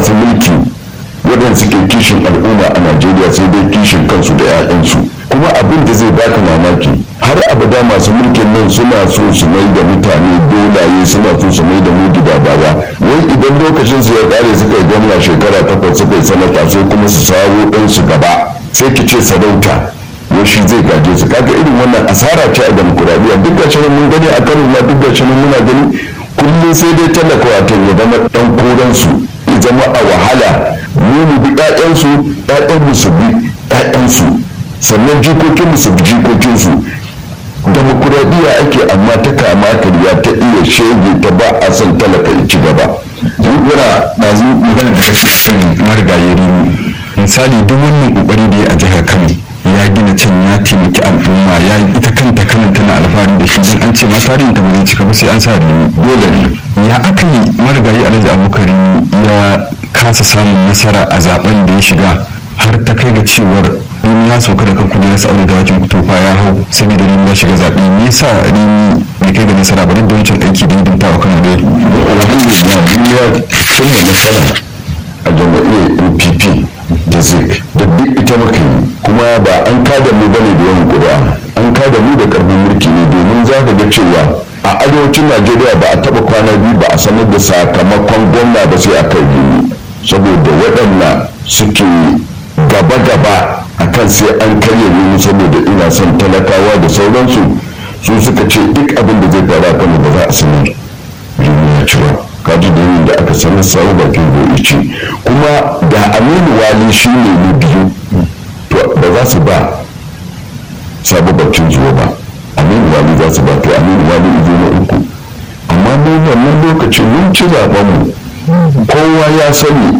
masu mulki waɗanda suke kishin al'umma a najeriya sai dai kishin kansu da 'ya'yansu kuma abin da zai baka mamaki har abada masu mulkin nan suna so su mai da mutane dolaye suna so su mai da mu gida baya wai idan lokacin su ya kare suka yi gwamna shekara takwas suka yi sanata sai kuma su sawo ɗansu gaba sai ki ce sarauta shi zai gaje su kaga irin wannan asara ce a demokuraɗiyya duk gashi mun gani a kano ma duk gashi muna gani kullum sai dai talaka wato ya zama ɗan koransu ya zama a wahala mu mu bi ƴaƴansu ƴaƴan mu su bi ƴaƴansu sannan jikokin mu su bi jikokinsu demokuraɗiyya ake amma ta kama karya ta iya shege ta ba a son talaka ya ci gaba. Yana ɗazu magana da kake kan marigayi misali duk wannan ƙoƙari da ya a jihar Kano ya gina can ya taimaki al'umma ya ita kanta kanan tana alfahari da shi don an ce ma tarihin ta bai cika ba sai an sa rini dole ne ya aka yi marigayi alhaji abubakar ya kasa samun nasara a zaben da ya shiga har ta kai ga cewar in ya sauka da kan kudi sa aure da wakin kutufa ya hau saboda rini ya shiga zaɓe me yasa rini bai kai ga nasara ba duk da wancan aiki da hidimta wa kano da alhamdulillah duniya tun da nasara a jam'iyyar npp da zik da duk ita muka yi kuma ba an kada mu bane da yawan ƙuri'a an kada mu da karfin mulki ne domin za ka ga cewa a arewacin najeriya ba a taba kwana biyu ba a sanar da sakamakon gwamna ba sai a kai gini saboda waɗanda suke gaba-gaba a kan sai an karya ne saboda ina son talakawa da sauransu su suka ce duk abin da zai faru a kano ba za a sanar ya ci ba kaji da yin da aka sanar samu bakin gobe ce kuma da aminu wali shi ne na biyu to ba za su ba sabu bakin zuwa ba aminu wali za su ba to aminu wali izo na uku amma mu wannan lokacin mun ci zaben mu kowa ya sani